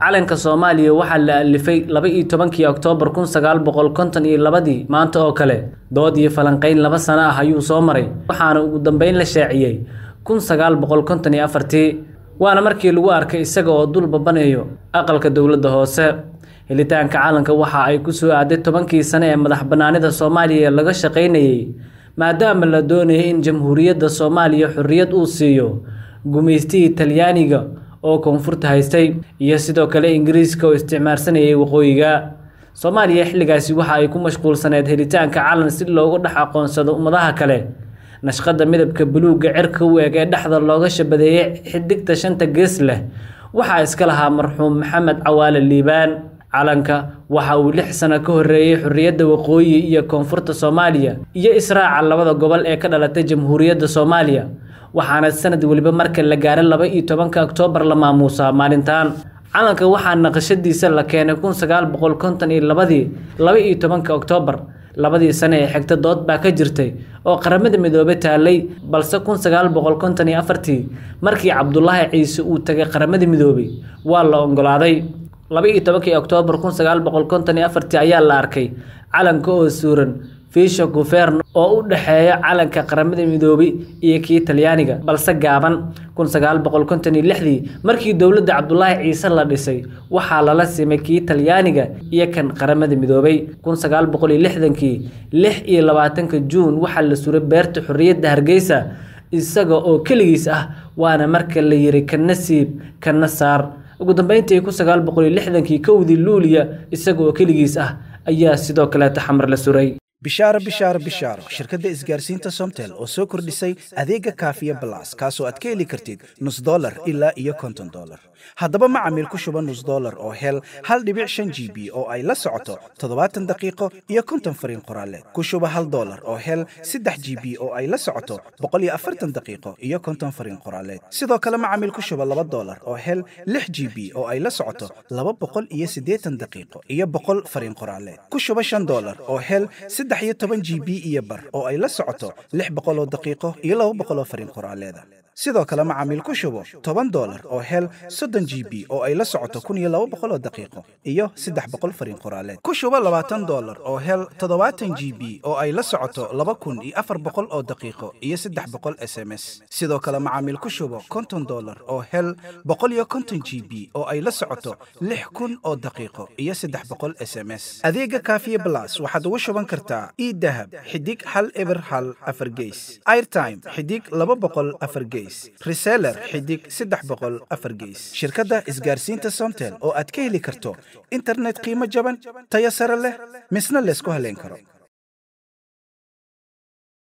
calanka soomaaliya waxaa la alifay laba iyo tobankii oktoobar kun sagaal boqol konton iyo labadii maanta oo kale dood iyo falanqayn laba sano ah ayuu soo maray waxaana ugu dambeyn la shaaciyey kun sagaal boqol konton iyo afartii waana markii lagu arkay isaga oo dul babanayo aqalka dowladda hoose helitaanka calanka waxa ay ku soo aaday tobankii sane ee madax bannaanida soomaaliya laga shaqaynayey maadaama la doonayay in jamhuuriyadda soomaaliya xorriyad uu siiyo gumaystihii talyaaniga oo koonfurta haystay iyo sidoo kale ingiriiska oo isticmaarsanayay waqooyiga soomaaliya xilligaasi waxa ay ku mashquulsaneed helitaanka calan si loogu dhex aqoonsado ummadaha kale nashqadda midabka buluugga cirka u eg ee dhexda looga shabadeeyey xidigta shanta gees leh waxaa iska lahaa marxuum maxamed cawaale liibaan calanka waxa uu lix sano ka horreeyey xorriyadda waqooyi iyo koonfurta soomaaliya iyo israaca labada gobol ee ka dhalatay jamhuuriyadda soomaaliya waxaana sanad weliba marka la gaaray laba iyo tobanka oktoobar la maamuusaa maalintan calanka waxaa naqashadiisa la keenay kun sagaal boqol konton iyo labadii laba iyo tobanka oktoobar labadii sane ee xigta dood baa ka jirtay oo qaramada midoobey taalay balse kun sagaal boqol konton iyo afartii markii cabdulaahi ciise uu tagay qaramada midoobey waa la oggolaaday laba iyo tobankii oktoobar kun sagaal boqol konton iyo afartii ayaa la arkay calanka oo suuran fiisha guvern oo u dhexeeya calanka qaramada midoobey iyo kii talyaaniga balse gaaban kun sagaal boqol konton iyo lixdii markii dowladda cabdulaahi ciise la dhisay waxaa lala simay kii talyaaniga iyo kan qaramada midoobey kun sagaal boqol iyo lixdankii lix iyo labaatanka juun waxaa la suray beerta xorriyadda hargeysa isaga oo keligiis ah waana marka la yiri kana siib kana saar ugu dambeyntii kun sagaal boqol iyo lixdankii kowdii luuliya isaga oo keligiis ah ayaa sidoo kaleeta xamar la suray bishaaro bishaaro bishaaro shirkadda isgaarsiinta somtel oo soo kordhisay adeega kaafiya balas kaasoo aad ka heli kartid nus dolar ilaa iyo konton dolar haddaba macamiil ku shuba nus dolar oo hel hal dhibic shan g b oo ay la socoto toddobaatan daqiiqo iyo konton fariin qoraaleed ku shuba hal dolar oo hel saddex g b oo ay la socoto boqol iyo afartan daqiiqo iyo konton fariin qoraaleed sidoo kale macamiil ku shuba laba dolar oo hel lix g b oo ay la socoto laba boqol iyo siddeetan daqiiqo iyo boqol fariin qoraaleed ku shuba shan dolar oo hel saddex iyo toban g b iyo bar oo ay la socoto lix boqol oo daqiiqo iyo laba boqol oo fariin qoraaleeda sidoo kale macaamiil ku shubo toban dolar oo hel soddon g b oo ay la socoto kun iyo laba boqol oo daqiiqo iyo saddex boqol fariin qoraaleed ku shubo labaatan dolar oo hel toddobaatan g b oo ay la socoto laba kun iyo afar boqol oo daqiiqo iyo saddex boqol s m s sidoo kale macaamiil ku shubo konton dolar oo hel boqol iyo konton g b oo ay la socoto lix kun oo daqiiqo iyo saddex boqol s m s adeega kaafiye blas waxaad ugu shuban kartaa idahab xidig hal eber hal afar geys airtime xidig laba boqol afar geys reseller xidig saddex boqol afar geys shirkadda isgaarsiinta somtel oo aad ka heli karto internet qiimo jaban tayo sare leh misna laysku haleyn karo